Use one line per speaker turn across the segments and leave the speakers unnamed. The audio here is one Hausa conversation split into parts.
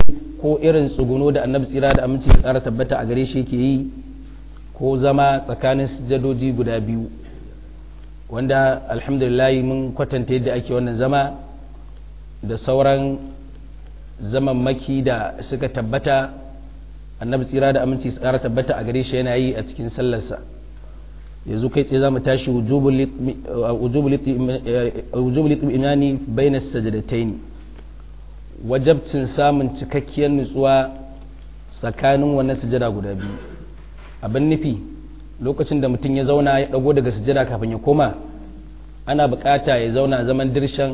ko irin tsuguno da annabi tsira da aminci tsara tabbata a gare shi yake yi ko zama tsakanin sujjadoji guda biyu wanda alhamdulillah mun kwatanta yadda ake wannan zama da sauran zaman maki da suka tabbata annabi tsira da aminci tsara tabbata a gare shi yana yi a cikin sallarsa yanzu kai tsaye za mu tashi wujubul imani bayna sajadataini wajabcin samun cikakkiyar nutsuwa tsakanin wannan sujada guda biyu abin nufi lokacin da mutum ya zauna ya dago daga sujada kafin ya koma ana bukata ya zauna zaman dirshan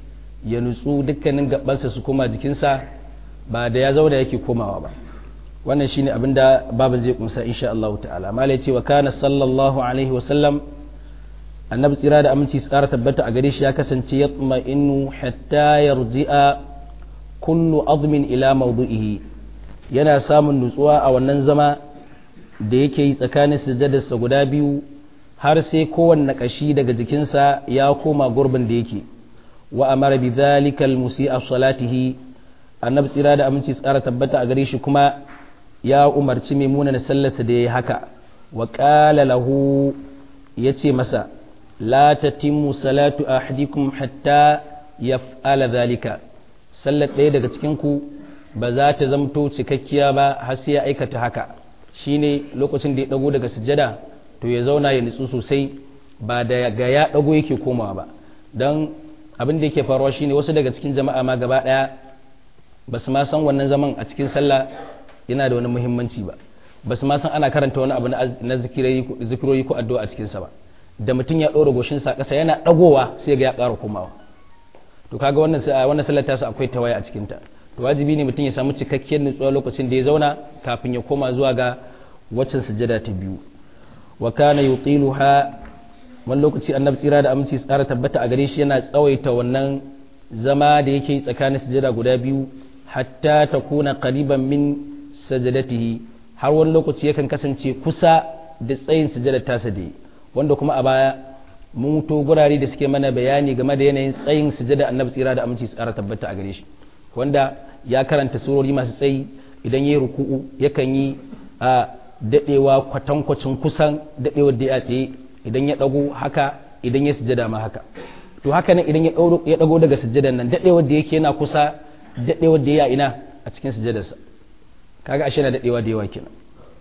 ya nutsu dukkanin gabansa su koma jikinsa ba da ya zauna yake komawa ba wannan shine abin da babu zai kunsa insha Allah ta'ala malai ce wa kana sallallahu alaihi wa sallam annabi tsira da aminci tsara tabbata a gare shi ya kasance ya inu hatta yarji'a kullu azmin ila mawdu'ihi yana samun nutsuwa a wannan zama da yake yi tsakanin sujadarsa guda biyu har sai kowanne kashi daga jikinsa ya koma gurbin da yake wa amara bi dhalika al-musi'a salatihi annabi tsira da aminci tsara tabbata a gare shi kuma ya umarci maimuna na sallarsa da ya yi haka wa ƙala lahu ya ce masa la tatimmu salatu ahadikum hatta yaf'ala zalika sallar ɗaya daga cikinku ba za ta zamto cikakkiya ba har sai ya aikata haka shine lokacin da ya ɗago daga sujjada to ya zauna ya nutsu sosai ba da ga ya ɗago yake komawa ba don abin da yake faruwa shine wasu daga cikin jama'a ma gaba ɗaya ba su ma san wannan zaman a cikin sallah yana da wani muhimmanci ba ba su ma san ana karanta wani abu na zikiroyi ko addu'a a cikinsa ba da mutum ya ɗora goshinsa ƙasa yana ɗagowa sai ga ya ƙara komawa to kaga wannan wannan sallar tasa akwai tawaye a cikinta to wajibi ne mutum ya samu cikakkiyar nutsuwa lokacin da ya zauna kafin ya koma zuwa ga waccan sujada ta biyu wa kana yutiluha wani lokaci annabi tsira da aminci tsara tabbata a gare shi yana tsawaita wannan zama da yake tsakanin sujada guda biyu hatta takuna qariban min sajadatihi har wani lokaci yakan kasance kusa da tsayin sujadar tasa da wanda kuma a baya mun to gurare da suke mana bayani game da yanayin tsayin sujada annabi tsira da aminci tsara tabbata a gare shi wanda ya karanta surori masu tsayi idan yayi ruku'u yakan yi a dadewa kwatankwacin kusan dadewar da ya tsaye idan ya dago haka idan ya sujada ma haka to haka nan idan ya dago daga sujadan nan dadewar da yake yana kusa dadewar da ya ina a cikin sujadarsa kaga ashe na dadewa da yawa kenan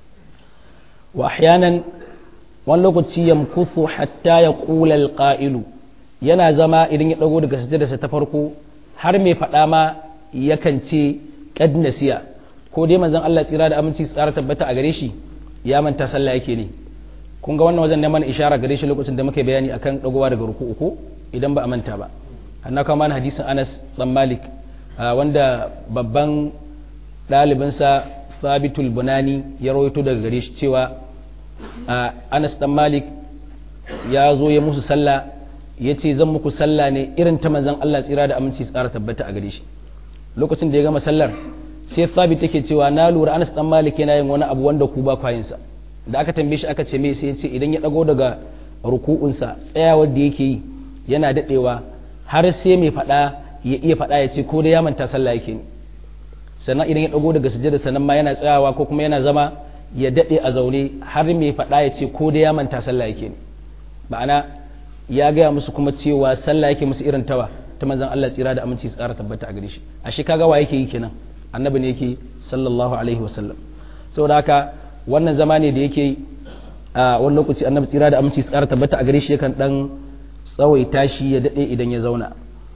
wa ahyanan wani lokaci yamkuthu hatta ya qula alqa'ilu yana zama idan ya dago daga sujjadarsa ta farko har mai faɗa ma yakan ce qad nasiya ko dai manzon Allah tsira da aminci tsara tabbata a gare shi ya manta sallah yake ne kun ga wannan wajen neman ishara gare shi lokacin da muka bayani akan dagowa daga ruku'u ko idan ba a manta ba anna kama na hadisin Anas dan Malik wanda babban ɗalibinsa Sabitul Bunani ya rawaito daga gare shi cewa Anas dan Malik ya zo ya musu sallah ya ce zan muku sallah ne irin ta manzon Allah tsira da aminci tsara tabbata a gare shi lokacin da ya gama sallar sai Sabit take cewa na lura Anas dan Malik yana yin wani abu wanda ku ba kwayinsa da aka tambaye shi aka ce me sai ya ce idan ya dago daga ruku'unsa tsayawar da yake yi yana dadewa har sai mai fada ya iya fada ya ce ko da ya manta sallah yake ne sannan idan ya dago daga sujjada sannan ma yana tsayawa ko kuma yana zama ya dade a zaune har mai fada ya ce ko da ya manta sallah yake ne ma'ana ya gaya musu kuma cewa sallah yake musu irin tawa ta manzon Allah tsira da aminci tsara tabbata a gare shi ashe kaga wa yake yi kenan annabi ne yake sallallahu alaihi wasallam saboda haka wannan zama ne da yake a wani lokaci annabi tsira da aminci tsara tabbata a gare shi yakan dan tsawaita shi ya dade idan ya zauna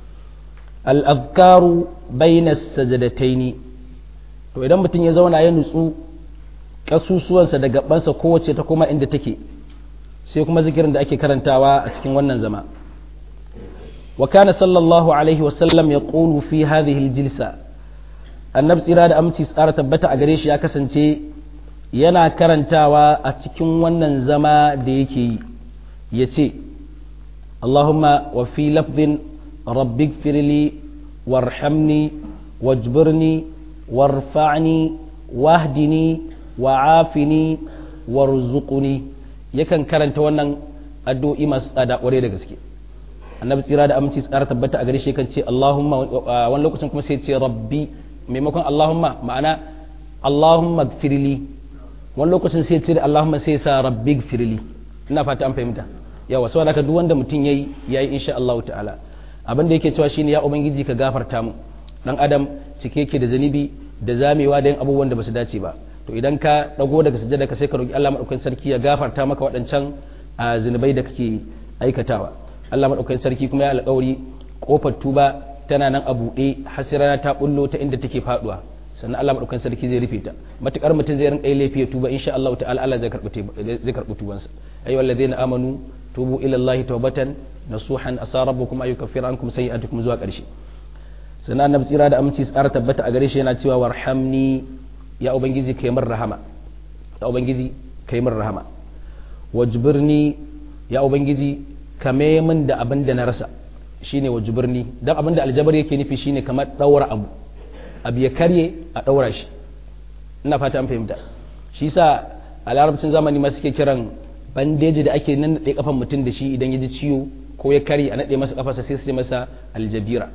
al-azkaru bayna sajadataini to idan mutum ya zauna ya nutsu kasusuwansa da gabansa kowace ta kuma inda take sai kuma zikirin da ake karantawa a cikin wannan zama wa kana sallallahu alaihi wasallam ya ƙulu fi hadhihi aljilsa annabi tsira da aminci tsara tabbata a gare shi ya kasance yana karantawa a cikin wannan zama da yake yi ya ce allahumma wa fi lafzin rabbi firli warhamni wajburni warfa'ni wahdini wa'afini warzuqni yakan karanta wannan addu'o'i masu tsada ƙwarai da gaske annabi tsira da aminci tsara tabbata a gare shi kan ce Allahumma wani lokacin kuma sai ce rabbi maimakon Allahumma ma'ana Allahumma gfirli wani lokacin sai cire Allahumma sai sa rabbi gfirli ina fata an fahimta yawa saboda haka duk wanda mutum yayi yayi insha Allah ta'ala abin da yake cewa shine ya ubangiji ka gafarta mu dan adam cike yake da zanibi da zamewa da yin abubuwan da basu dace ba to idan ka dago daga sujjada ka sai ka roki Allah madaukakin sarki ya gafarta maka waɗancan zunubai da kake aikatawa Allah madaukakin sarki kuma ya alƙawari kofar tuba tana nan a buɗe har sai rana ta bullo ta inda take faduwa sannan Allah madaukakin sarki zai rufe ta matukar mutum zai rinka yi laifi ya tuba insha Allah ta'ala Allah zai karbi zai karbi tubansa ayyuhal ladzina amanu tubu ila Allah tawbatan nasuhan asa rabbukum ay yukaffira ankum sayi'atukum zuwa ƙarshe sannan annabi tsira da aminci tsara tabbata a gare shi yana cewa warhamni ya ubangiji kai min rahama ya ubangiji kai min rahama wajbirni ya ubangiji kame min da abin da na rasa shine wajbirni dan abin da aljabar yake nufi shine kamar daura abu abu ya karye a daura shi ina fata an fahimta shi sa a larabcin zamani ma suke kiran bandeji da ake nan naɗe kafan mutum da shi idan ya ji ciwo ko ya karye a naɗe masa kafarsa sai su masa aljabira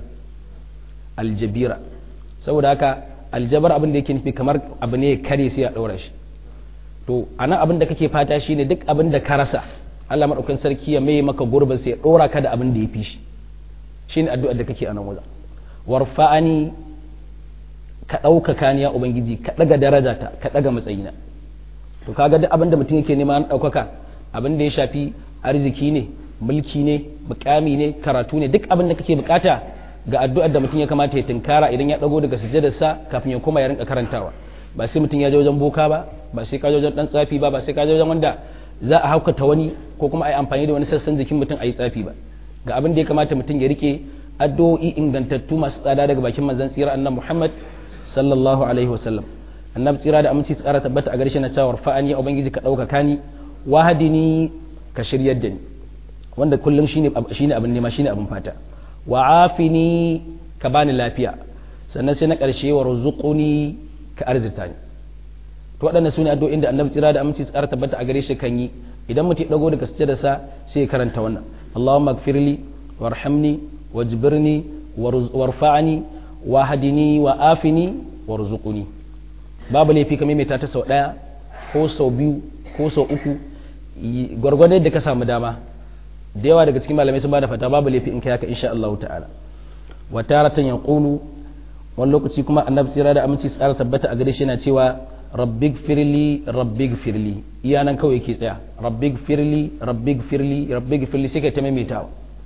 aljabira saboda haka aljabar abin da yake nufi kamar abu ne ya karye sai a daura shi to anan abin da kake fata shine duk abin da ka rasa Allah madaukakin sarki ya mai maka gurbin sai ya dora ka da abin da ya fi shi shine addu'ar da kake a nan wajen warfa'ani ka ɗaukaka ni ya ubangiji ka ɗaga darajata ka ɗaga matsayina to kaga duk abin da mutum yake nema an ɗaukaka abin da ya shafi arziki ne mulki ne mukami ne karatu ne duk abin da kake bukata ga addu'ar da mutum ya kamata ya tunkara idan ya ɗago daga sujjadarsa kafin ya koma ya rinka karantawa ba sai mutum ya je wajen boka ba ba sai ka je wajen dan tsafi ba ba sai ka je wajen wanda za a haukata wani ko kuma a yi amfani da wani sassan jikin mutum a yi tsafi ba ga abin da ya kamata mutum ya rike addu'o'i ingantattu masu tsada daga bakin manzon tsira annabi Muhammad sallallahu alaihi wasallam annabi tsira da aminci tsara tabbata a gare shi na cewa fa'ani ubangiji ka ɗaukaka ni wahadini ka shiryar da ni wanda kullum shine shine abin nema shine abin fata wa afini ka bani lafiya sannan sai na ƙarshe wa ruzuquni ka arzita ni to waɗannan sune addu'o'in da annabi tsira da aminci tsara tabbata a gare shi kan yi idan mutum ya dago daga sujjadarsa sai ya karanta wannan Allahumma gfirli warhamni wajbirni warfa'ni wahdini wa afini warzuquni babu laifi ka maimaita ta sau ɗaya ko sau biyu ko sau uku gwargwado yadda ka samu dama da yawa daga cikin malamai sun bada fata babu laifi in kai haka insha Allah ta'ala wa taratan yaqulu wani lokaci kuma annabi tsira da aminci tsara tabbata a gare shi yana cewa rabbig firli rabbig firli iya nan kawai yake tsaya rabbig firli rabbig firli rabbig firli sai ka ta maimaitawa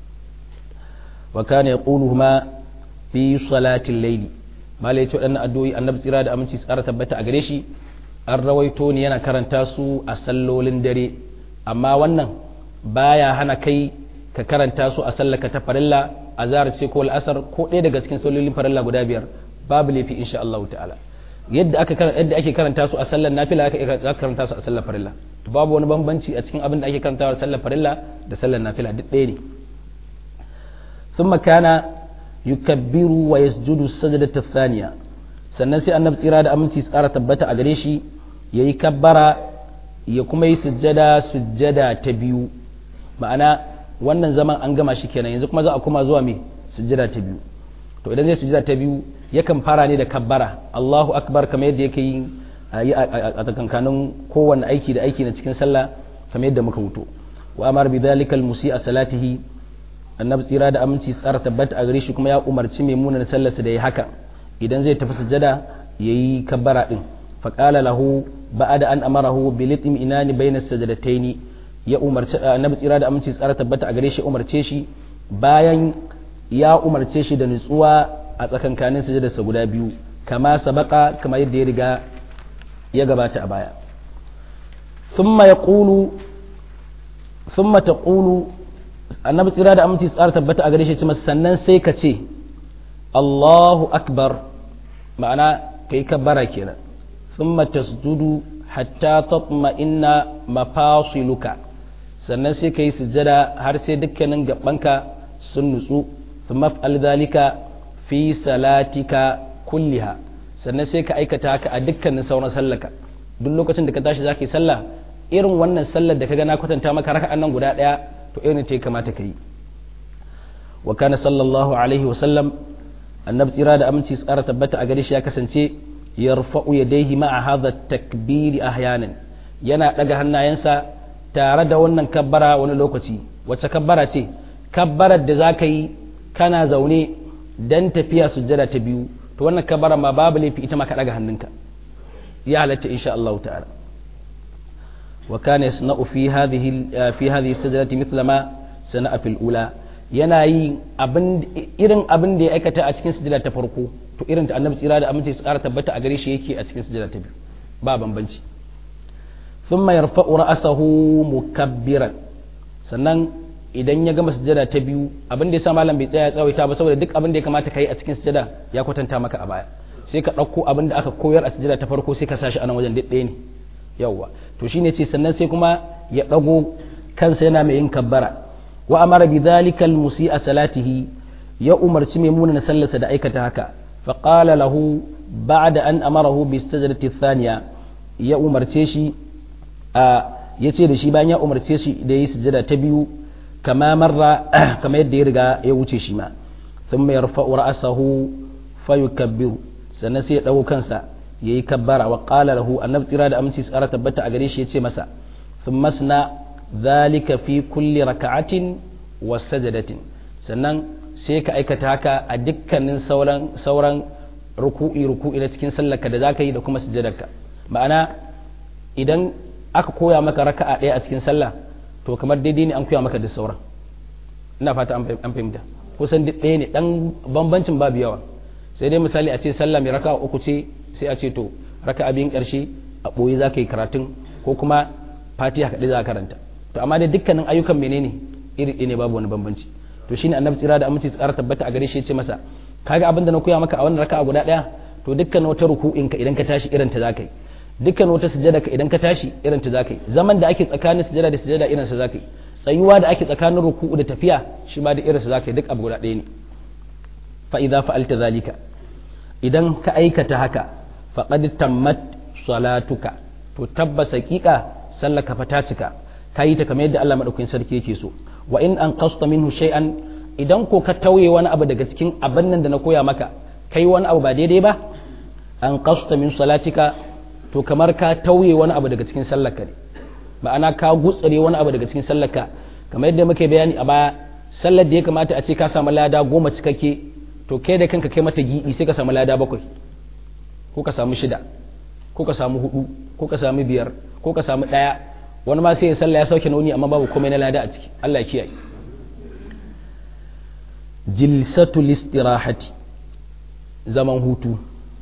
wa kana yaquluhuma fi salatil layli malai ce waɗannan addu'o'i annabi tsira da aminci tsara tabbata a gare shi an rawaito ni yana karanta su a sallolin dare amma wannan baya hana kai ka karanta su a sallaka ta farilla a zahar ce ko al'asar ko ɗaya daga cikin sallolin farilla guda biyar babu laifi insha Allah ta'ala yadda aka yadda ake karanta su a sallar nafila aka karanta su a sallar farilla to babu wani bambanci a cikin abin da ake karanta a sallar farilla da sallar nafila duk ɗaya ne thumma kana yukabbiru wa yasjudu sajdata thaniya sannan sai annabi tsira da aminci tsara tabbata a gare shi yayi kabbara ya kuma yi sujjada sujjada ta biyu ma'ana wannan zaman an gama shi kenan yanzu kuma za a kuma zuwa mai sujjada ta biyu to idan zai sujjada ta biyu yakan fara ne da kabbara Allahu akbar kamar yadda yake yi a tsakankanin kowanne aiki da aiki na cikin sallah kamar yadda muka wuto wa amar bi dhalika al-musi'a salatihi annabi tsira da aminci tsara tabbata a gare shi kuma ya umarci mai munan sallarsa da ya haka idan zai tafi sujjada yayi kabbara din faqala lahu ba'da an amarahu bil inani bayna sajdataini ya umarci annabi tsira da aminci tsara tabbata a gare shi umarce shi bayan ya umarce shi da nutsuwa a tsakankanin sujudarsa guda biyu kama sabaka kama yadda ya riga ya gabata a baya thumma yaqulu thumma taqulu annabi tsira da aminci tsara tabbata a gare shi ce sannan sai ka ce Allahu akbar ma'ana kai kabbara kenan thumma tasjudu hatta tatma'inna mafasiluka sannan sai ka yi sujjada har sai dukkanin gabanka sun nutsu thumma fa'al dhalika fi salatika kulliha sannan sai ka aikata haka a dukkanin sauran sallaka duk lokacin da ka tashi zaka yi sallah irin wannan sallar da ka ga na kwatanta maka raka'an nan guda daya to irin ta kamata ka yi wa kana sallallahu alaihi wa sallam annabi tsira da aminci tsara tabbata a gare shi ya kasance yarfa'u yadayhi ma'a hadha takbiri ahyanan yana daga hannayensa tare da wannan kabbara wani lokaci wacce kabbara ce kabbarar da zaka yi kana zaune dan tafiya sujjada ta biyu to wannan kabbara ma babu laifi ita ma ka daga hannunka ya halatta insha Allah ta'ala wa kana yasna'u fi hadhihi fi hadhihi sajdati mithla ma sana'a fil ula yana yi abin irin abin da ya aikata a cikin sujjada ta farko to irin ta annabi tsira da aminci su ƙara tabbata a gare shi yake a cikin sujjada ta biyu ba bambanci thumma yarfa'u ra'sahu mukabbiran sannan idan ya gama sujjada ta biyu abin da yasa malam bai tsaya tsawaita ba saboda duk abin da ya kamata kai a cikin sujjada ya kwatanta maka a baya sai ka ɗauko abin da aka koyar a sujjada ta farko sai ka sashi a nan wajen duk ɗaya ne yawwa to shine ce sannan sai kuma ya ɗago kansa yana mai yin kabbara wa amara bi dhalika al musi'a salatihi ya umarci mai munana sallarsa da aikata haka fa qala lahu ba'da an amarahu bi sajdati thaniya ya umarce shi a yace da shi bayan ya umarce shi da yi sujada ta biyu kama marra kama yadda ya riga ya wuce shi ma thumma yarfa'u ra'sahu fa yukabbiru sannan sai ya dago kansa yayi kabbara wa qala lahu annabi tsira da aminci tsara tabbata a gare shi yace masa thumma sna dhalika fi kulli raka'atin wa sajadatin sannan sai ka aikata haka a dukkanin sauran sauran ruku'i ruku'i na cikin sallarka da zaka yi da kuma sujadarka ma'ana idan aka koya maka raka'a ɗaya a cikin sallah to kamar daidai ne an koya maka da sauran ina fata an fahimta kusan duk ɗaya ne dan bambancin babu yawa sai dai misali a ce sallah mai raka'a uku ce sai a ce to raka'a biyun ƙarshe a ɓoye za ka yi karatun ko kuma fatiha kaɗai za ka karanta to amma dai dukkanin ayyukan menene iri ɗaya ne babu wani bambanci to shine annabi tsira da aminci tsara tabbata a gare shi ya ce masa kaga abin da na koya maka a wannan raka'a guda ɗaya to dukkan wata ruku'in ka idan ka tashi irin ta zaka yi dukkan wata sujada ka idan ka tashi irin ta zaka yi zaman da ake tsakanin sujada da sujada irin sa zaka yi tsayuwa da ake tsakanin ruku'u da tafiya shi ma da irin sa zaka yi duk abu guda ɗaya ne fa idza fa'alta zalika idan ka aikata haka faqad tammat salatuka to tabbas haqiqa sallaka fa ta cika kayi ta kamar yadda Allah madaukakin sarki yake so wa in an qasta minhu shay'an idan ko ka tauye wani abu daga cikin abin nan da na koya maka kai wani abu ba daidai ba an qasta min salatika to kamar ka tauye wani abu daga cikin sallarka ne ma'ana ka gutsare wani abu daga cikin sallarka kamar yadda muke bayani a baya sallar da ya kamata a ce ka samu lada goma cikakke to kai da kanka kai mata gibi sai ka samu lada bakwai ko ka samu shida ko ka samu hudu ko ka samu biyar ko ka samu daya wani ma sai ya sallah ya sauke nauni amma babu komai na lada a ciki Allah ya kiyaye jilsatul istirahati zaman hutu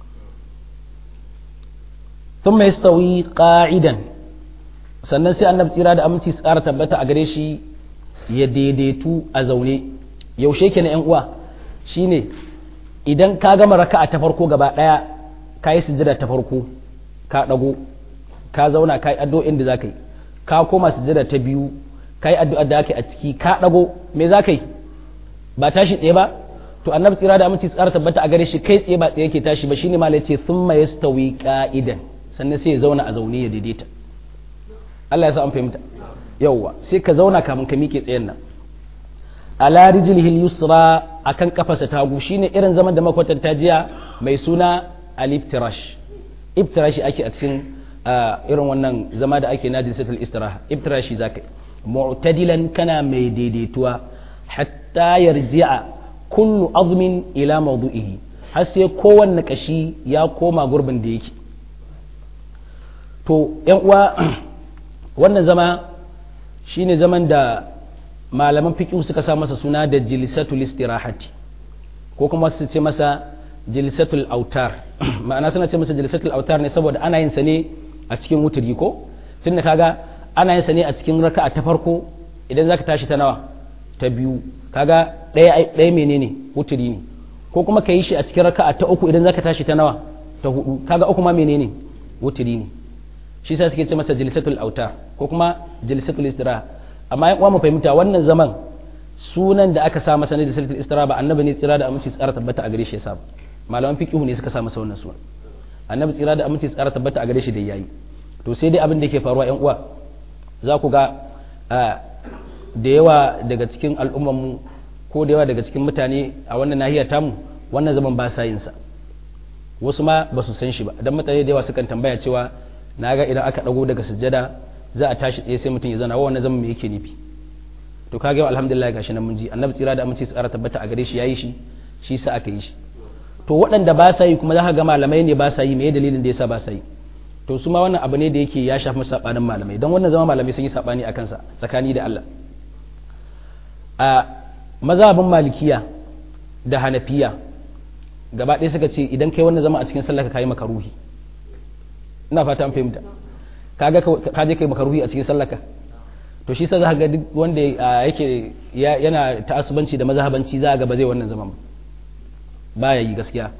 thumma yastawi qa'idan sannan sai annabi tsira da aminci su ƙara tabbata a gare shi ya daidaitu a zaune yaushe kenan yan uwa shine idan ka gama raka'a ta farko gaba daya ka yi sujjada ta farko ka dago ka zauna ka yi addu'o'in da zaka yi ka koma sujjada ta biyu ka yi addu'a da aka yi a ciki ka dago me zaka yi ba tashi tsaye ba to annabi tsira da aminci tsara tabbata a gare shi kai tsaye ba tsaye yake tashi ba shine malai ce thumma yastawi qa'idan sannan sai ya zauna a zaune ya daidaita Allah ya sa an fahimta yawwa sai ka zauna kamun ka miƙe tsayen nan ala rijlihi yusra akan kafarsa ta hagu shine irin zaman da makwatanta jiya mai suna al-iftirash iftirash ake a cikin irin wannan zama da ake na jinsatul istiraha iftirashi zakai mu'tadilan kana mai daidaituwa hatta yarji'a kullu azmin ila mawdu'ihi har sai kowanne kashi ya koma gurbin da yake to yan uwa wannan zama shine zaman da malaman fiqh suka sa masa suna da jilsatul istirahati ko kuma su ce masa jilsatul autar ma'ana suna ce masa jilsatul autar ne saboda ana yin sa ne a cikin wuturi ko tunda kaga ana yin sa ne a cikin raka'a ta farko idan zaka tashi ta nawa ta biyu kaga ɗaya ɗaya menene wuturi ne ko kuma ka yi shi a cikin raka'a ta uku idan zaka tashi ta nawa ta hudu kaga uku ma menene wuturi ne shi sa suke ce masa jilsatul autar ko kuma jilsatul istiraha amma yan uwa mu fahimta wannan zaman sunan da aka sa masa ne jilsatul istiraha ba annabi ne tsira da aminci tsara tabbata a gare shi yasa malaman fiqh ne suka sa masa wannan sunan annabi tsira da aminci tsara tabbata a gare shi da yayi to sai dai abin da yake faruwa yan uwa za ku ga da yawa daga cikin al'ummar mu ko da yawa daga cikin mutane a wannan nahiyar tamu wannan zaman ba sa yin sa wasu ma ba su san shi ba dan mutane da yawa sukan tambaya cewa na ga idan aka dago daga sujjada za a tashi tsaye sai mutum ya zana wa wannan zaman me yake nufi to kaga yau alhamdulillah gashi nan mun ji annabi tsira da aminci tsara tabbata a gare shi yayi shi shi sa aka yi shi to waɗanda ba sa yi kuma za ka ga malamai ne ba sa yi me dalilin da yasa ba sa yi to su ma wannan abu ne da yake ya shafi sabanin malamai don wannan zama malamai sun yi sabani a kansa tsakani da Allah a mazhabin malikiya da hanafiya gaba ɗaya suka ce idan kai wannan zama a cikin sallah ka kai makaruhi ina fata an fahimta kaga ka je kai makaruhi a cikin sallah ka to shi sa za ga duk wanda yake yana ta'assubanci da mazhabanci za ga ba zai wannan zaman ba ya yi gaskiya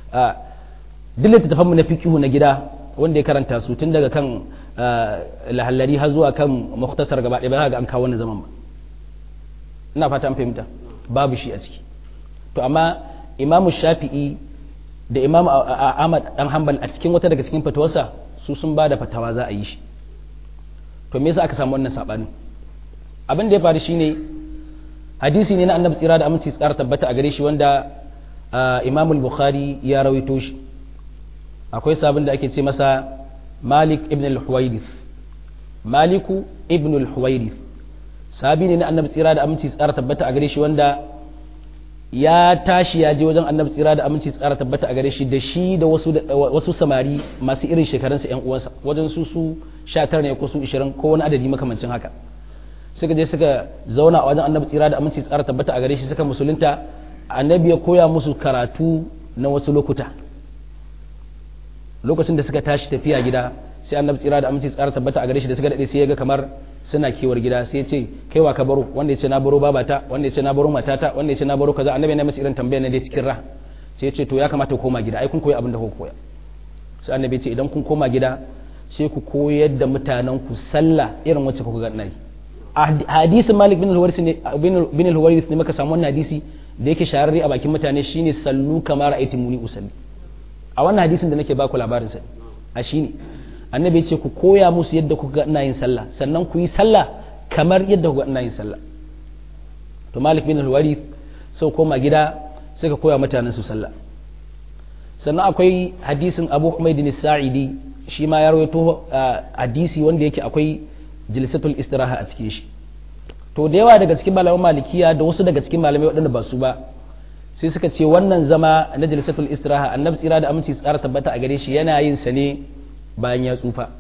duk littattafanmu na fikihu na gida wanda ya karanta su tun daga kan lahallari har zuwa kan muktasar gaba ɗaya ba za ga an kawo wannan zaman ba ina fata an fahimta babu shi a ciki to amma imamu shafi'i da imamu ahmad dan hanbal a cikin wata daga cikin fatawarsa su sun ba da fatawa za a yi shi to me yasa aka samu wannan sabani abin da ya faru shine hadisi ne na annabi tsira da aminci tsara tabbata a gare shi wanda imamu bukhari ya rawaito shi akwai sabon da ake ce masa malik ibn al-huwairith maliku ibn al-huwairith sabi ne na annabi tsira da aminci tsara tabbata a gare shi wanda ya tashi ya je wajen annabi tsira da aminci tsara tabbata a gare shi da shi da wasu wasu samari masu irin shekarunsa yan uwansa wajen su su 19 ne ko su 20 ko wani adadi makamancin haka suka je suka zauna a wajen annabi tsira da aminci tsara tabbata a gare shi suka musulunta annabi ya koya musu karatu na wasu lokuta lokacin da suka tashi tafiya gida sai annabi tsira da aminci tsara tabbata a gare shi da suka dade sai ya ga kamar suna kewar gida sai ya ce kai wa ka baro wanda ya ce na baro babata wanda ya ce na baro matata wanda ya ce na baro kaza annabi na masa irin tambayar na dai cikin ra sai ya ce to ya kamata ku koma gida ai kun koyi abin da ku koya sai annabi ya ce idan kun koma gida sai ku koyar da mutanen ku sallah irin wacce kuka ga nayi hadisin malik bin al-huwaris ne bin al-huwaris ne maka samu wannan hadisi da yake shahararre a bakin mutane shine sallu kamar muni usalli a wannan hadisin da nake baku labarin sa a shine annabi ce ku koya musu yadda kuka ga ina yin sallah sannan ku yi sallah kamar yadda kuka ina yin sallah to malik bin al-warith sau koma gida suka koya mutanen su sallah sannan akwai hadisin abu humaydin sa'idi shi ma ya rawaito hadisi wanda yake akwai jilsatul istiraha a cikin shi to da yawa daga cikin malaman malikiya da wasu daga cikin malamai waɗanda ba su ba sai suka ce wannan zama na jilsatul istiraha annabi tsira da aminci tsara tabbata a gare shi yana yin sa ne bayan ya tsufa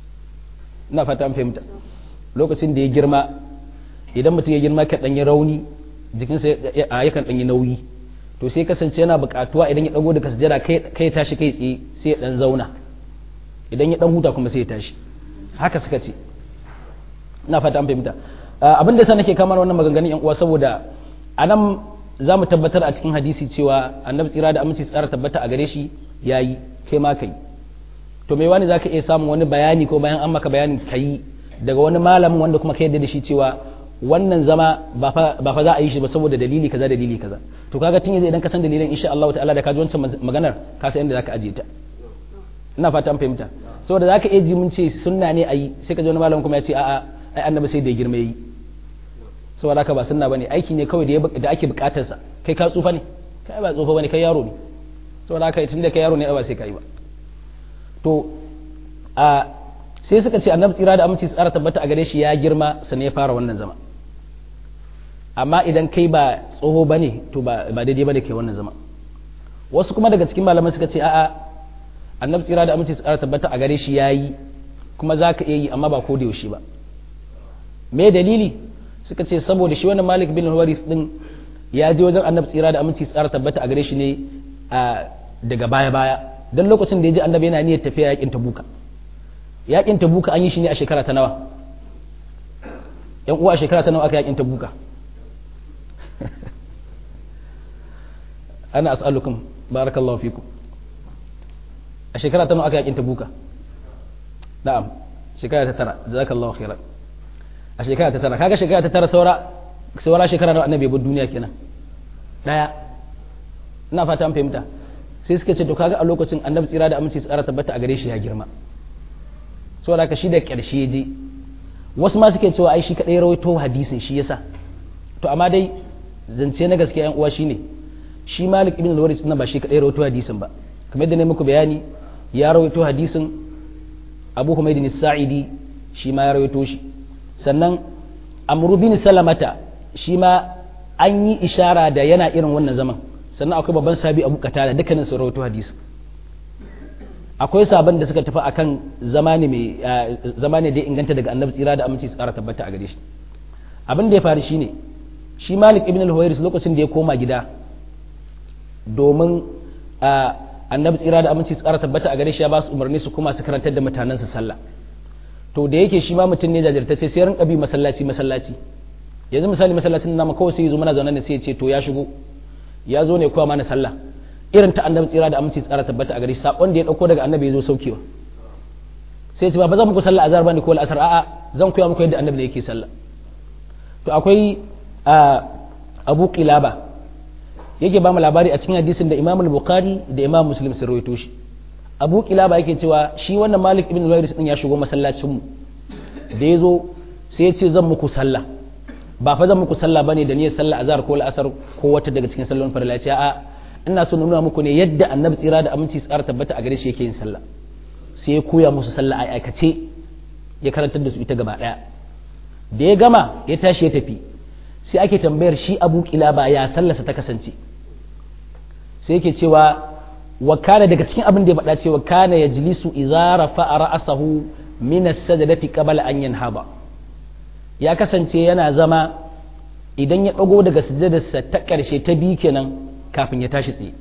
ina fata an fahimta lokacin da ya girma idan mutum ya girma ka ɗanyi rauni jikinsa yakan ɗanyi nauyi to sai kasance yana buƙatuwa idan ya ɗago daga sujada kai tashi kai tsaye sai ya ɗan zauna idan ya ɗan huta kuma sai ya tashi haka suka ce ina fata an fahimta abin da sa nake kamar wannan maganganun yan uwa saboda anan za mu tabbatar a cikin hadisi cewa annabi tsira da aminci tsara tabbata a gare shi yayi kai ma kai to mai wani zaka iya samun wani bayani ko bayan an maka bayanin kai daga wani malamin wanda kuma ka yadda da shi cewa wannan zama ba fa za a yi shi ba saboda dalili kaza dalili kaza to kaga tun yanzu idan ka san dalilin insha Allah ta'ala da ka ji wancan maganar ka san inda zaka ajiye ta ina fata an fahimta saboda zaka iya ji mun ce sunna ne ayi sai ka ji wani malamin kuma ya ce a'a ai annabi sai da ya girma yi saboda haka ba sunna bane aiki ne kawai da ake bukatar sa kai ka tsufa ne kai ba tsufa bane kai yaro ne saboda haka tunda kai yaro ne ba sai kai ba to a sai suka ce annabi tsira da aminci tsara tabbata a gare shi ya girma sannan ya fara wannan zama amma idan kai ba tsoho bane to ba daidai bane kai wannan zama wasu kuma daga cikin malaman suka ce a'a annabi tsira da aminci tsara tabbata a gare shi yayi kuma za ka iya yi amma ba ko da yaushe ba me dalili suka ce saboda shi wannan malik bin harith din ya je wajen annabi tsira da aminci tsara tabbata a gare shi ne daga baya baya dan lokacin da ya ji annabi yana niyyar tafiya yakin tabuka yakin tabuka an yi shi ne a shekara ta nawa yan uwa a shekara ta nawa aka yakin tabuka ana as'alukum barakallahu fikum a shekara ta nawa aka yakin tabuka na'am shekara ta tara jazakallahu khairan a shekara ta tara kaga shekara ta tara saura saura shekara nawa annabi bar duniya kenan daya ina fata an fahimta sai suka ce to kaga a lokacin annabi tsira da aminci tsara tabbata a gare shi ya girma saboda haka shi da ƙarshe ya je wasu ma suke cewa ai shi kadai rawaito hadisin shi yasa to amma dai zance na gaskiya yan uwa shine shi malik ibn al-waris ba shi kadai rawaito hadisin ba kamar yadda ne muku bayani ya rawaito hadisin abu humaydin sa'idi shi ma ya rawaito shi sannan amru bin salamata shi ma an yi ishara da yana irin wannan zaman sannan akwai babban sabi abu katada dukkanin su rawaito hadisi akwai sabon da suka tafi akan zamani mai zamani da inganta daga annabi tsira da aminci tsara tabbata a gare shi abin da ya faru shine shi malik ibn al-huwairis lokacin da ya koma gida domin annabi tsira da aminci tsara tabbata a gare shi ya ba su umarni su kuma su karantar da mutanen su sallah to da yake shi ma mutum ne jajirtacce sai rinka bi masallaci masallaci yanzu misali masallacin namu kawai sai ya zo mana zaune ne sai ya ce to ya shigo ya zo ne kowa mana sallah irin ta annabi tsira da aminci tsara tabbata a gare shi sakon da ya dauko daga annabi ya zo saukewa sai ya ce ba zan muku sallah azhar bane ko al'asar a'a zan koya muku yadda annabi ne yake sallah to akwai abu qilaba yake ba mu labari a cikin hadisin da imam al-bukhari da imam muslim sun rawaito shi abu qilaba yake cewa shi wannan malik ibn al-wairis din ya shigo masallacin mu da ya zo sai ya ce zan muku sallah ba fa zan muku sallah bane da niyyar sallah azhar ko al'asar ko wata daga cikin sallolin farilla ce a'a ina so nuna muku ne yadda annabi tsira da aminci tsara tabbata a gare shi yake yin sallah sai ya koya musu sallah a aikace ya karantar da su ita gaba daya da ya gama ya tashi ya tafi sai ake tambayar shi abu kilaba ya sallarsa ta kasance sai yake cewa wa kana daga cikin abin da ya faɗa cewa kana yajlisu idza rafa'a ra'sahu min as-sajdati qabla an yanhaba ya kasance yana zama idan ya ɗago daga sujadarsa ta ƙarshe ta biyu kenan kafin ya tashi tsaye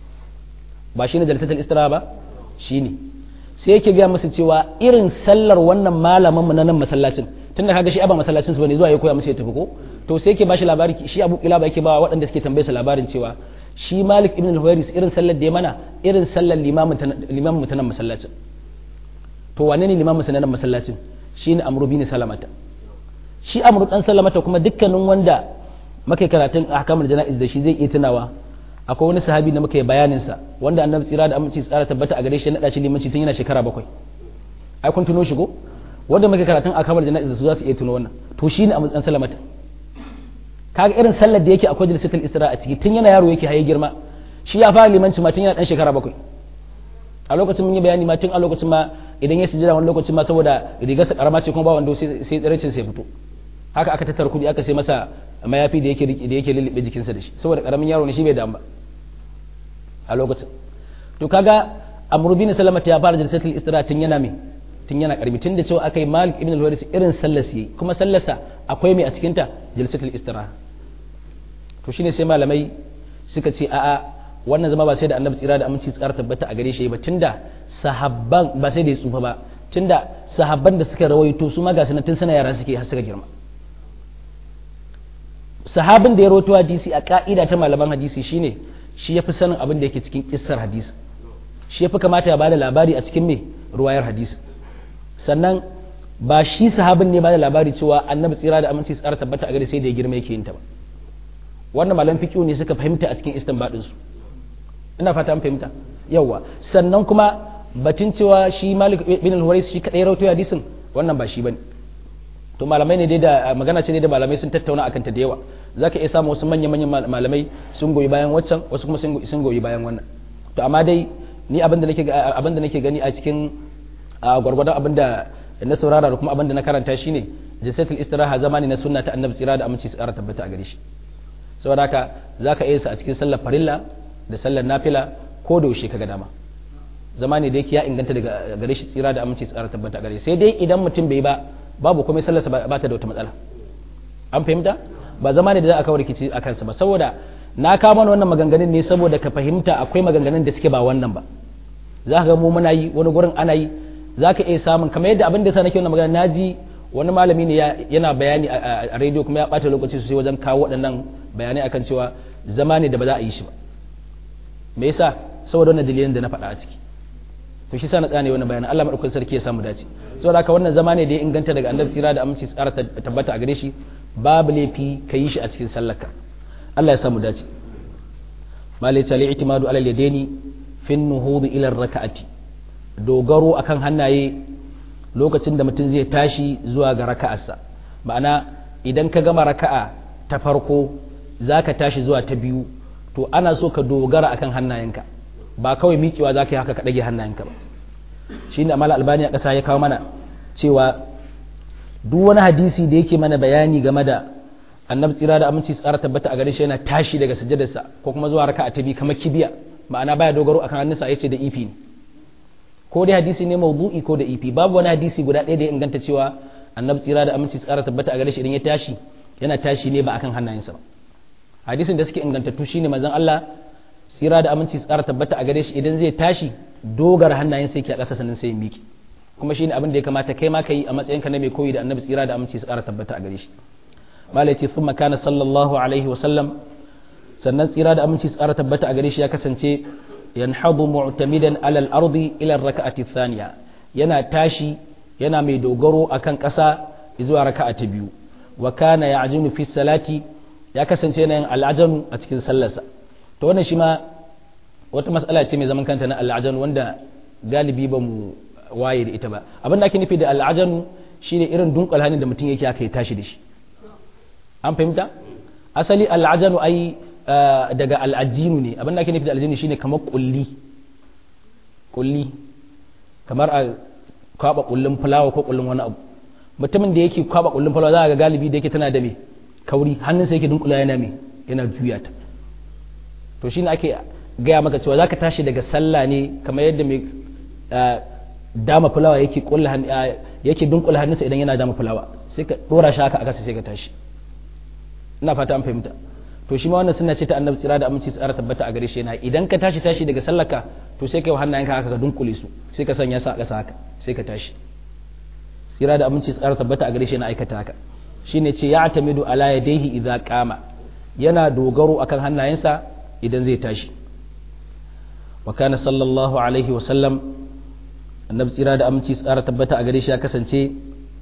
ba shi ne jalsatul istira ba shi ne sai yake gaya musu cewa irin sallar wannan malamin mu na nan masallacin tun da kaga shi ba masallacin su bane zuwa ya koya musu ya tafi ko to sai yake bashi labari shi Abu Qilaba yake ba waɗanda suke tambaye sa labarin cewa shi Malik ibn al-Huwairis irin sallar da ya mana irin sallar limamin limamin mu ta nan masallacin to wane ne limamin sa na nan masallacin shine Amr bin Salamata shi Amr dan Salamata kuma dukkanin wanda muke karatun ahkamul jana'iz da shi zai iya tunawa akwai wani sahabi da muka yi bayaninsa wanda annabi tsira da aminci tsara tabbata a gare shi ya naɗa shi limanci tun yana shekara bakwai ai kun tuno shi ko wanda muke karatun a kamar jana'iz da su za su iya tuno wannan to shi ne a matsayin salamata kaga irin sallar da yake akwai jalsatul isra a ciki tun yana yaro yake haye girma shi ya fara limanci ma tun yana dan shekara bakwai a lokacin mun yi bayani ma tun a lokacin ma idan ya sujjada wani lokacin ma saboda rigarsa karama ce kuma ba wando sai tsirancin sai fito haka aka tattara kudi aka sai masa mayafi da yake da yake lullube jikinsa da shi saboda karamin yaro ne shi bai damu ba a lokacin to kaga amru bin salamata ya fara jalsatul istira tun yana me tun yana karbi tun da cewa akai malik ibn al-waris irin sallas yayi kuma sallarsa akwai mai a cikin ta jalsatul istira to shine sai malamai suka ce a'a wannan zama ba sai da annabi tsira da aminci tsara tabbata a gare shi ba tunda sahabban ba sai da ya tsufa ba tunda sahabban da suka rawaito su ma ga tun suna yara suke har suka girma sahabin da ya rawaito hadisi a ka'ida ta malaman hadisi shine shi yafi sanin abin da yake cikin kissar hadisi shi yafi kamata ya bada labari a cikin me ruwayar hadisi sannan ba shi sahabin ne bada labari cewa annabi tsira da aminci tsara tabbata a gare sai da ya girma yake yin ta ba wannan malam fiqh ne suka fahimta a cikin istinbadin su ina fata an fahimta yawa sannan kuma batun cewa shi malik bin al-huwais shi kadai rawaito hadisin wannan ba shi bane to malamai ne dai da magana ce ne da malamai sun tattauna akan ta da yawa zaka iya samu wasu manyan manyan malamai sun goyi bayan waccan wasu kuma sun goyi bayan wannan to amma dai ni abin da nake abin da nake gani a cikin gwargwadon abin da na saurara da kuma abin da na karanta shine jasatul istiraha zamani na sunna ta annabi tsira da aminci tsara tabbata a gare shi saboda haka zaka iya sa a cikin sallar farilla da sallar nafila ko da yaushe kaga dama zama ne da yake ya inganta daga gare shi tsira da aminci tsara tabbata gare sai dai idan mutum bai ba babu komai sallarsa ba ta da wata matsala an fahimta ba zama ne da za a kawo rikici a kansa ba saboda na kawo mana wannan maganganun ne saboda ka fahimta akwai maganganun da suke ba wannan ba za ka ga mu muna yi wani gurin ana yi za ka iya samun kamar yadda abin da sa nake wannan magana naji wani malami ne yana bayani a rediyo kuma ya ɓata lokaci sosai wajen kawo waɗannan bayanai akan cewa zama ne da ba za a yi shi ba me yasa saboda wannan dalilin da na faɗa a ciki to shi sa na tsane wannan bayanin Allah madaukakin sarki ya samu dace saboda haka wannan zama ne da ya inganta daga annabi tsira da aminci tsara tabbata a gare shi babu laifi ka yi shi a cikin sallarka Allah ya samu dace malai ta li'timadu alal yadaini fi nuhudi ila raka'ati dogaro akan hannaye lokacin da mutum zai tashi zuwa ga raka'arsa ma'ana idan ka gama raka'a ta farko zaka tashi zuwa ta biyu to ana so ka dogara akan hannayenka ba kawai miƙewa za ka yi haka ka ɗage hannayenka ba shi ne amala albani a ƙasa ya kawo mana cewa duk wani hadisi da yake mana bayani game da annabi tsira da aminci tsara tabbata a gare shi yana tashi daga sujjadarsa ko kuma zuwa raka'a ta biyu kamar kibiya ma'ana baya dogaro akan hannunsa yace da ifi ne ko dai hadisi ne mawdu'i ko da ifi babu wani hadisi guda ɗaya da ya inganta cewa annabi tsira da aminci tsara tabbata a gare shi idan ya tashi yana tashi ne ba akan hannayensa ba hadisin da suke ingantattu shine manzon Allah tsira da aminci tsara tabbata a gare shi idan zai tashi dogara hannayensa yake a ƙasa sannan sai ya miki kuma shine abin da ya kamata kai ma ka yi a matsayinka na mai koyi da annabi tsira da aminci tsara tabbata a gare shi malai ce thumma kana sallallahu alaihi wa sallam sannan tsira da aminci tsara tabbata a gare shi ya kasance yanhadu mu'tamidan alal ardi ila raka'ati thaniya yana tashi yana mai dogaro akan ƙasa zuwa raka'a ta biyu wa kana ya'jinu fi salati ya kasance yana yin al'ajanu a cikin sallarsa to wannan shi ma wata mas'ala ce mai zaman kanta na al'ajanu wanda galibi ba mu waye da ita ba abin da ake nufi da al'ajanu shine irin dunkul hannun da mutum yake aka yi tashi da shi an fahimta asali al'ajanu ai daga al'ajinu ne abin da ake nufi da al'ajinu shine kamar kulli kulli kamar a kwaba kullun fulawa ko kullun wani abu mutumin da yake kwaba kullun fulawa za ga galibi da yake tana da me kauri hannunsa yake dunkula yana me yana juya ta to shine ake gaya maka cewa zaka tashi daga sallah ne kamar yadda mai dama fulawa yake kulla yake dunkula hannunsa idan yana dama fulawa sai ka dora shi haka a kasa sai ka tashi ina fata an fahimta to shi ma wannan suna ce ta annabi tsira da aminci tsara tabbata a gare shi yana idan ka tashi tashi daga sallaka to sai kai hannayenka haka ka dunkule su sai ka sanya su a ƙasa haka sai ka tashi tsira da aminci tsara tabbata a gare shi yana aikata haka shine ce ya tamidu ala yadayhi idza qama yana dogaro akan hannayensa idan zai tashi wa kana sallallahu alaihi wa sallam annabi tsira da aminci tsara tabbata a gare shi ya kasance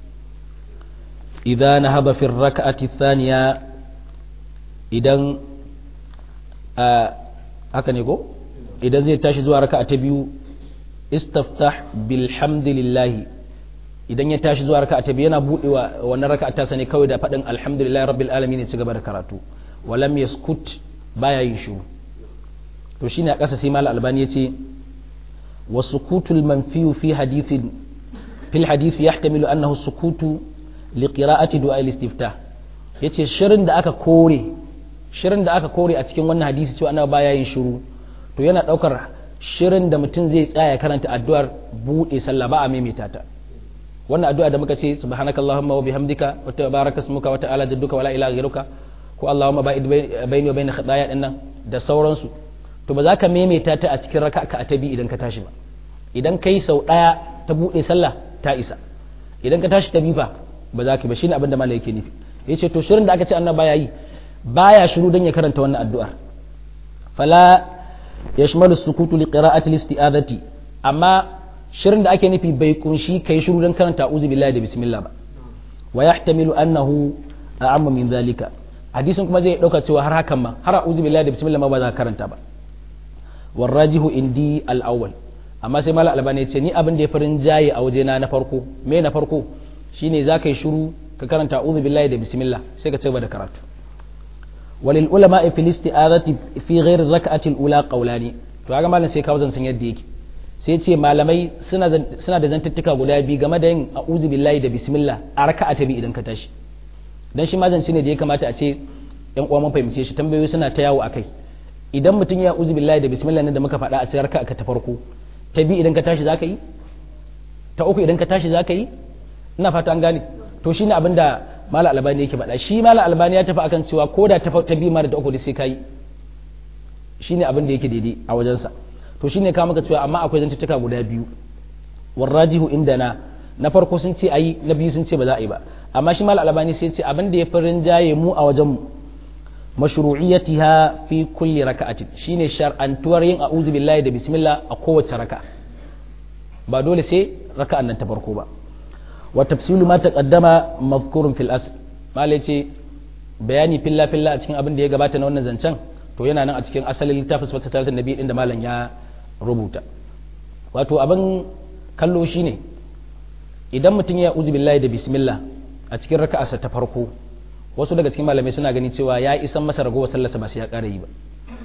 idza nahaba fi rak'ati thaniya idan haka ne ko idan zai tashi zuwa raka'a ta biyu istaftah bilhamdulillah idan ya tashi zuwa raka'a ta biyu yana budewa wannan raka'a ta sane kawai da fadin alhamdulillah rabbil alamin ci gaba da karatu walam yaskut baya yin shiru to shine a ƙasa sai mal albani yace wasukutul manfiyu fi hadithin fil hadith yahtamilu annahu sukutu liqira'ati du'a al-istiftah yace shirin da aka kore shirin da aka kore a cikin wannan hadisi cewa annabi baya yin shiru to yana daukar shirin da mutum zai tsaya karanta addu'ar bude sallah ba a maimaita ta wannan addu'a da muka ce subhanakallahumma wa bihamdika wa tabaraka ismuka wa ta'ala jadduka wa la ilaha ghairuka ko allahumma ba'id bayni wa bayna khataaya dinnan da sauransu to ba za ka maimaita ta a cikin raka'a ta bi idan ka tashi ba idan kai sau daya ta bude sallah ta isa idan ka tashi ta bi fa ba za ka ba shine abin da malai yake nufi yace to shirin da aka ce annabi baya yi baya shiru don ya karanta wannan addu'ar fala yashmalu sukutu li qira'ati al-isti'adati amma shirin da ake nufi bai kunshi kai shiru don karanta a'udhu billahi da bismillah ba wa yahtamilu annahu a'amma min zalika hadisin kuma zai dauka cewa har hakan ma har a'udhu billahi da bismillah ma ba za ka karanta ba warrajihu indi al-awwal amma sai mala albani ya ce ni abin da ya farin jaye a wajena na farko me na farko shine za ka yi shiru ka karanta a'udhu billahi da bismillah sai ka ci gaba da karatu walil ulama fi isti'azati fi ghairi rak'ati al-ula qawlani to ga malam sai kawo zan san yadda yake sai ce malamai suna suna da zantuttuka guda biyu game da yin a'udhu billahi da bismillah a raka'a ta bi idan ka tashi dan shi mazanci ne da ya kamata a ce yan uwa mun fahimce shi tambayoyi suna ta yawo akai idan mutum ya a'udhu billahi da bismillah ne da muka faɗa a cikin raka'a ta farko ta bi idan ka tashi zaka yi ta uku idan ka tashi zaka yi ina fata an gane to shine abin da mala albani yake faɗa shi mala albani ya tafi akan cewa ko da ta ta bi ma da ta uku da sai kai shine abin da yake daidai a wajensa to shine ka maka cewa amma akwai zantuttuka guda biyu warrajihu indana na farko sun ce ayi na biyu sun ce ba za a yi ba amma shi mala albani sai ce abin da ya farin jaye mu a wajenmu mashru'iyatiha fi kulli raka'atin shine shar'antuwar yin a'udhu billahi da bismillah a kowace raka'a ba dole sai raka'an nan ta farko ba wa tafsilu ma taqaddama mazkurun fil asl mala ce bayani filla filla a cikin abin da ya gabata na wannan zancen to yana nan a cikin asalin littafin sifatu salatin nabi din da malam ya rubuta wato abin kallo shine idan mutum ya uzu billahi da bismillah a cikin raka'arsa ta farko wasu daga cikin malamai suna gani cewa ya isan masa ragowar sallarsa ba sai ya ƙara yi ba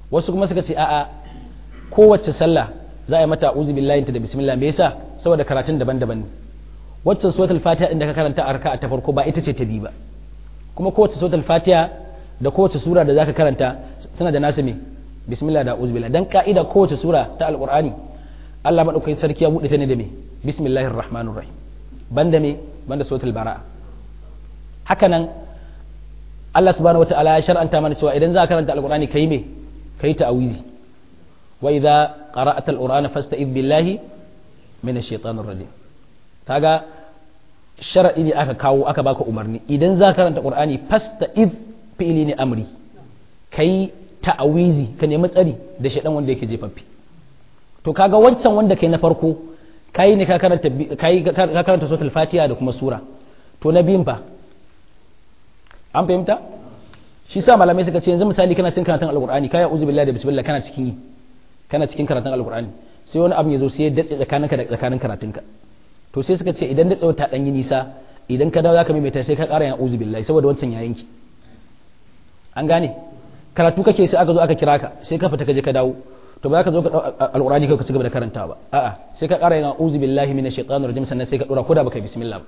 wasu kuma suka ce a'a kowace sallah za a yi mata a'udhu billahi da bismillah me yasa saboda karatun daban-daban ne wacce suratul fatiha inda ka karanta a raka'a ta farko ba ita ce ta biyu ba kuma kowace suratul fatiha da kowace sura da zaka karanta suna da nasu me bismillah da a'udhu billahi dan ka'ida kowace sura ta alqur'ani Allah madaukakin sarki ya bude ta ne da me bismillahir rahmanir rahim banda me banda suratul bara'a haka nan Allah subhanahu wataala ya shar'anta mana cewa idan za ka karanta alqur'ani kai me kai ta'awizi wa idza qara'ata alqur'ana fasta'id billahi minash shaitanir rajim kaga sharadi ne aka kawo aka baka umarni idan za ka karanta qur'ani fasta'id fi'li ne amri kai ta'awizi ka nemi tsari da shaidan wanda yake jefaffe to kaga wancan wanda kai na farko kai ne ka karanta kai ka karanta suratul fatiha da kuma sura to na biyun fa an fahimta shi sa malamai suka ce yanzu misali kana cikin karatun alqur'ani kai a'udhu billahi da bismillah kana cikin yi kana cikin karatun alqur'ani sai wani abu ya zo sai ya datse tsakaninka da tsakanin karatunka to sai suka ce idan datsewa ta dan yi nisa idan ka dawo zaka maimaita sai ka ƙara yin a'udhu billahi saboda wancan yayin ki an gane karatu kake sai aka zo aka kira ka sai ka fita ka je ka dawo to ba za ka zo ka alqur'ani kai ka ci gaba da karantawa ba a'a sai ka ƙara yin a'udhu billahi minash shaitanir rajim sannan sai ka dora ko da baka yi bismillah ba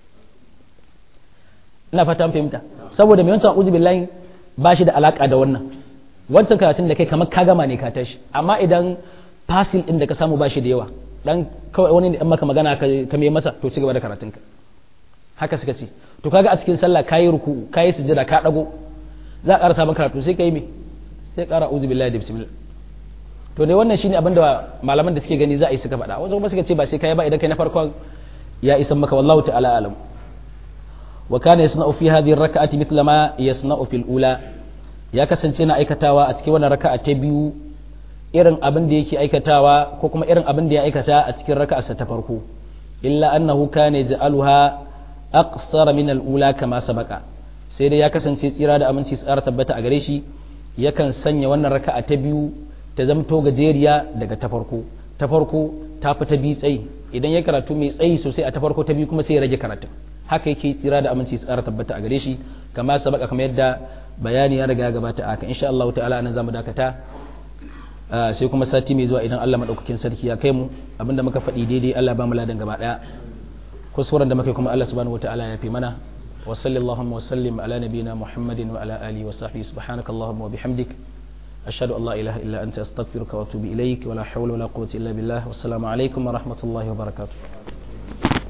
ina fata fahimta saboda mai wancan a'udhu billahi ba shi da alaka da wannan wancan karatun da kai kamar ka gama ne ka tashi amma idan fasil din da ka samu ba shi da yawa dan kawai wani ne maka magana ka mai masa to ci gaba da karatunka haka suka ce to kaga a cikin sallah kayi ruku kayi sujada ka dago za ka karasa maka karatu sai kai me sai ƙara uzu billahi da bismillah to dai wannan shine abinda malaman da suke gani za a yi suka faɗa wasu kuma suka ce ba sai kai ba idan kai na farkon ya isan maka wallahu ta'ala alam wa kana yasna'u fi hadhihi ar-rak'ati mithla ma yasna'u fil ula ya kasance na aikatawa a cikin wannan raka'a ta biyu irin abin da yake aikatawa ko kuma irin abin da ya aikata a cikin raka'arsa ta farko illa annahu kana yaj'aluha aqsara min al-ula kama sabaqa sai dai ya kasance tsira da aminci tsara tabbata a gare shi yakan sanya wannan raka'a ta biyu ta zamto gajeriya daga ta farko ta farko ta fi ta biyu tsayi idan ya karatu mai tsayi sosai a ta farko ta biyu kuma sai ya rage karatu haka yake tsira da aminci tsara tabbata a gare shi kama sabaka kamar yadda bayani ya riga ya gabata a kan insha Allah ta'ala anan zamu dakata sai kuma sati mai zuwa idan Allah madaukakin sarki ya kai mu abinda muka faɗi daidai Allah ba mu ladan gaba daya kuskuren da muka kuma Allah subhanahu wataala ya fi mana wa sallallahu wa sallim ala nabiyyina muhammadin wa ala alihi wa sahbihi subhanaka allahumma wa bihamdik ashhadu an la ilaha illa anta astaghfiruka wa atubu ilaik wa la hawla wa la quwwata illa billah wassalamu alaikum wa rahmatullahi wa barakatuh